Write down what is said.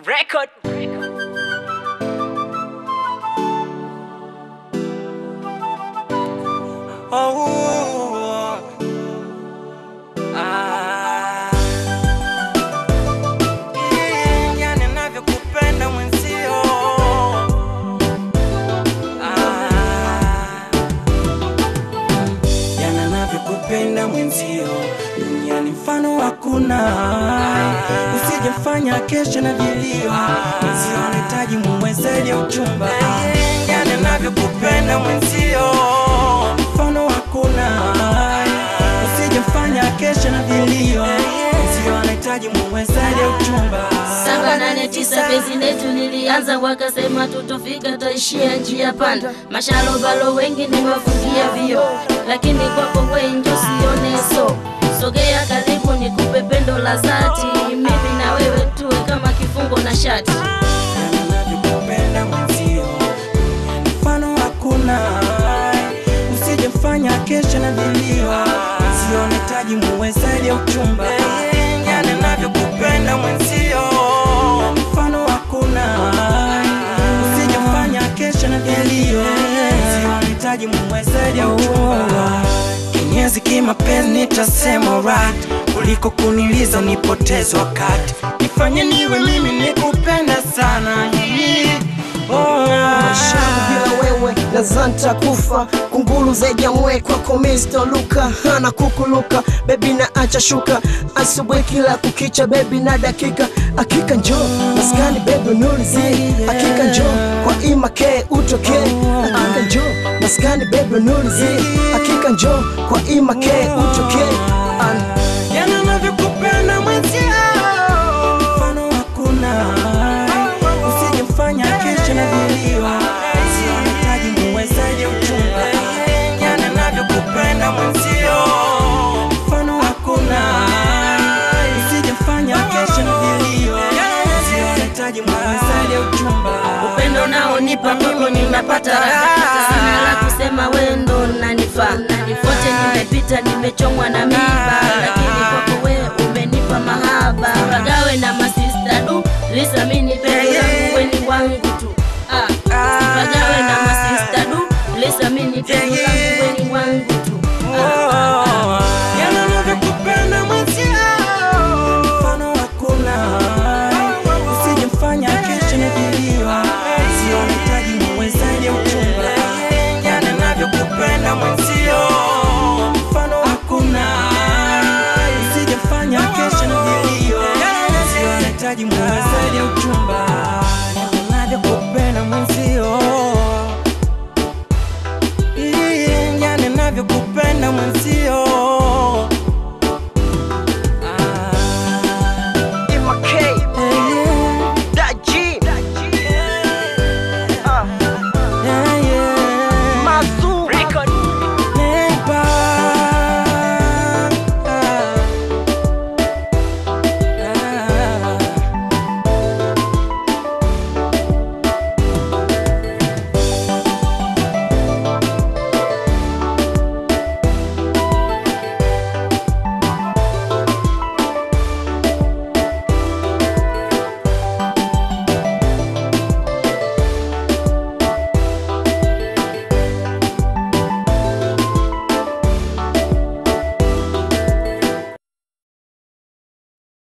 Record. Oh, ah. Yeah, yani navyokupenda mwenzio. Ah. Yana navyokupenda mwenzio duniani mfano hakuna usijefanya kesho na vilio mwenzio anahitaji mumwezaji uchumba yana navyokupenda mwenzio mfano hakuna usijefanya kesho na vilio mwenzio anahitaji mumwezaji uchumba saba nane tisa penzi letu lilianza, wakasema tutofika, taishia njia panda. Mashalobalo wengi nimewafungia vio, lakini kwako we njo sione so. Sogea karibu nikupe pendo la dhati, mimi na wewe tuwe kama kifungo na shati. navyokupenda mwenzio mfano hakuna usijefanya kesho na vilio sionetaji muwezaji uchumba yani navyokupenda mwenzio mfano hakuna usijefanya kesho na vilio sionetaji muwezaji uchumba kinyezi kimapenzi nitasema right kuliko kuniliza nipoteze wakati nifanye niwe mimi nikupenda sana oh, Shaka bila wewe nazanta kufa kunguru zaidi ya mwe kwako Mr. Luka hana kukuluka bebi na acha shuka asubuhi kila kukicha bebi na dakika akika njo maskani bebi nulizi akika njo kwa imake utoke akika njo maskani bebi nulizi akika njo kwa imake utoke An yana navyokupenda mwenzio mfano hakuna usijemfanya kesho na vilio sionetaji muwezaji uchumba yana navyokupenda mwenzio mfano hakuna usijemfanya kesho na vilio sionetaji muwezaji uchumba Upendo naonipa kwako ninapata raha, sina la kusema, wewe ndo unanifaa. Nifote nimepita, nimechomwa na miba, lakini kwako wewe umenipa mahaba. Pagawe na masista du, Lisa mini pendo langu weni wangu tu. Ah, pagawe na masista du, Lisa mini pendo langu weni wangu tu. Yana navyokupenda mwenzio, mfano hakuna. Usijemfanya kesho na vilio, sionetaji muwezaji uchumba. Yana navyokupenda mwenzio, mfano hakuna. Usijemfanya kesho na vilio, sionetaji muwezaji uchumba.